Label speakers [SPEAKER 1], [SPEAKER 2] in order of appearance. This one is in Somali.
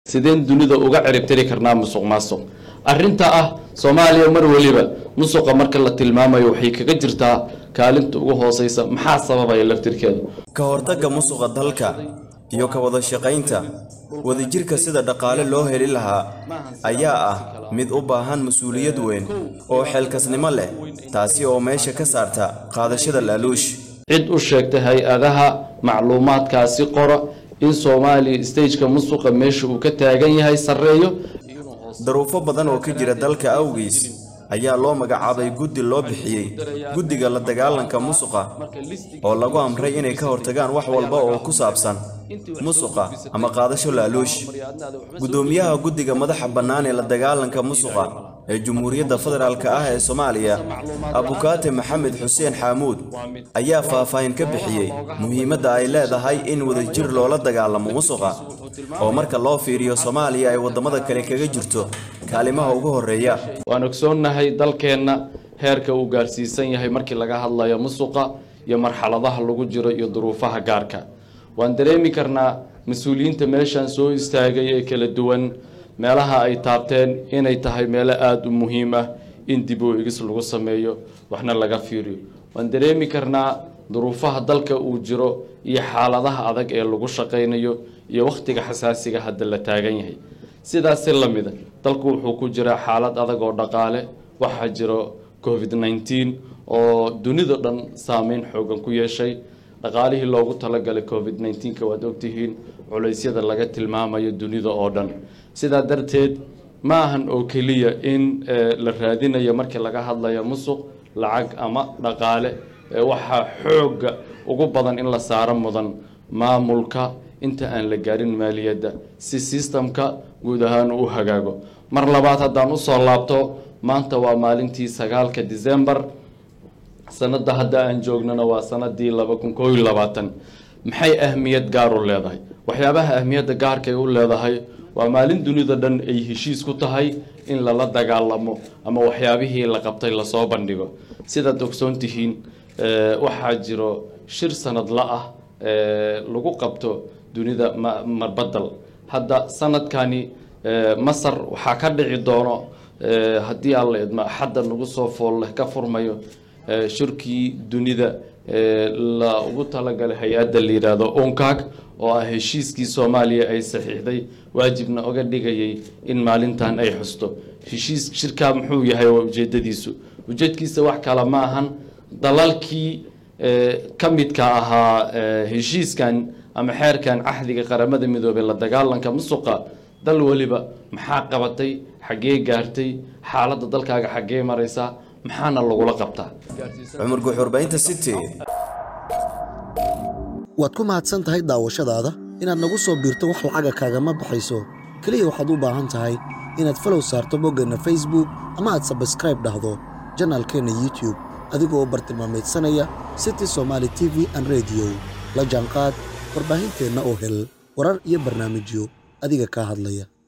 [SPEAKER 1] sideen dunida uga ciribtiri karnaa musuq maasuq arrinta ah soomaaliya mar weliba musuqa marka la tilmaamayo waxay kaga jirtaa kaalinta ugu hooseysa maxaa sababaya laftirkeeda
[SPEAKER 2] ka hortagga musuqa dalka iyo ka wada shaqaynta wadajirka sida dhaqaale loo heli lahaa ayaa ah mid u baahan mas-uuliyad weyn oo xeelkasnimo leh taasi oo meesha ka saarta qaadashada laaluush
[SPEAKER 1] cid u sheegta hay-adaha macluumaadkaasi qora in soomaaliya stageka musuqa meesha uu ka taagan yahay sarreeyo
[SPEAKER 2] daruufo badan oo ka jira dalka awgiis ayaa loo magacaabay guddi loo bixiyey guddiga la dagaalanka musuqa oo lagu amray inay ka hortagaan wax walba oo ku saabsan musuqa ama qaadasho laaluush guddoomiyaha guddiga madaxa bannaan ee la dagaalanka musuqa ee jumhuuriyadda federaalk ah ee soomaaliya abukaate maxamed xuseen xaamuud ayaa faahfaahin ka bixiyey muhiimadda ay leedahay in wadajir loola dagaalamo musuqa oo marka loo fiiriyo soomaaliya ay waddamada kale kaga jirto kaalimaha ugu horreeya
[SPEAKER 1] waan ogsoonnahay dalkeenna heerka uu gaarsiisan yahay markii laga hadlayo musuqa iyo marxaladaha lagu jiro iyo duruufaha gaarka waan dareemi karnaa mas-uuliyiinta meeshan soo istaagay ee kala duwan meelaha ay taabteen inay tahay meelo aada u muhiim ah in dib oo igis lagu sameeyo waxna laga fiiriyo waan dareemi karnaa duruufaha dalka uu jiro iyo xaaladaha adag ee lagu shaqaynayo iyo wakhtiga xasaasiga hadda la taagan yahay sidaasi la mida dalku wuxuu ku jiraa xaalad adag oo dhaqaale waxaa jiro covid nneteen oo dunida dhan saameyn xoogan ku yeeshay dhaqaalihii loogu talagalay covid nneteenka waad ogtihiin culeysyada laga tilmaamayo dunida oo dhan sidaa darteed ma ahan oo keliya in la raadinayo markii laga hadlayo musuq lacag ama dhaqaale waxaa xoogga ugu badan in la saaro mudan maamulka inta aan la gaarin maaliyadda si sistamka guud ahaan u hagaago mar labaad haddaan usoo laabto maanta waa maalintii sagaalka december sanada hadda aan joognana waa sanadii laba kun koo iyo labaatan maxay ahmiyad gaar u leedahay waxyaabaha ahmiyadda gaarkay u leedahay waa maalin dunida dhan ay heshiis ku tahay in lala dagaalamo ama waxyaabihii la qabtay lasoo bandhigo sidaad ogsoon tihiin waxaa jiro shir sanadla ah lagu qabto dunida marbadal hadda sanadkani masar waxaa ka dhici doono haddii aan la idmo axadda nagu soo fool leh ka furmayo shirkii dunida la ugu talagalay hay-adda la yidhaahdo unkag oo ah heshiiskii soomaaliya ay saxiixday waajibna oga dhigayay in maalintan ay xusto heshiis shirkaa muxuu yahay waa ujeedadiisu ujeedkiisa wax kale ma ahan dalalkii ka midka ahaa heshiiskan ama xeerkan cahdiga qaramada midoobey la dagaalanka musuqa dal weliba maxaa qabatay xaggee gaartay xaaladda dalkaaga xaggee maraysaa maxaana lagula qabtaa
[SPEAKER 2] cumar guuxurbaynta city
[SPEAKER 3] waad ku mahadsan tahay daawashadaada inaad nagu soo biirto wax lacaga kaagama baxayso keliya waxaad u baahan tahay inaad falow saarto boggeenna facebook ama aad sabskraib dhahdo janaalkeenna youtube adigoo bartilmaameedsanaya city somaali t v an rediyo la jaanqaad warbaahinteenna oo hel warar iyo barnaamijyo adiga kaa hadlaya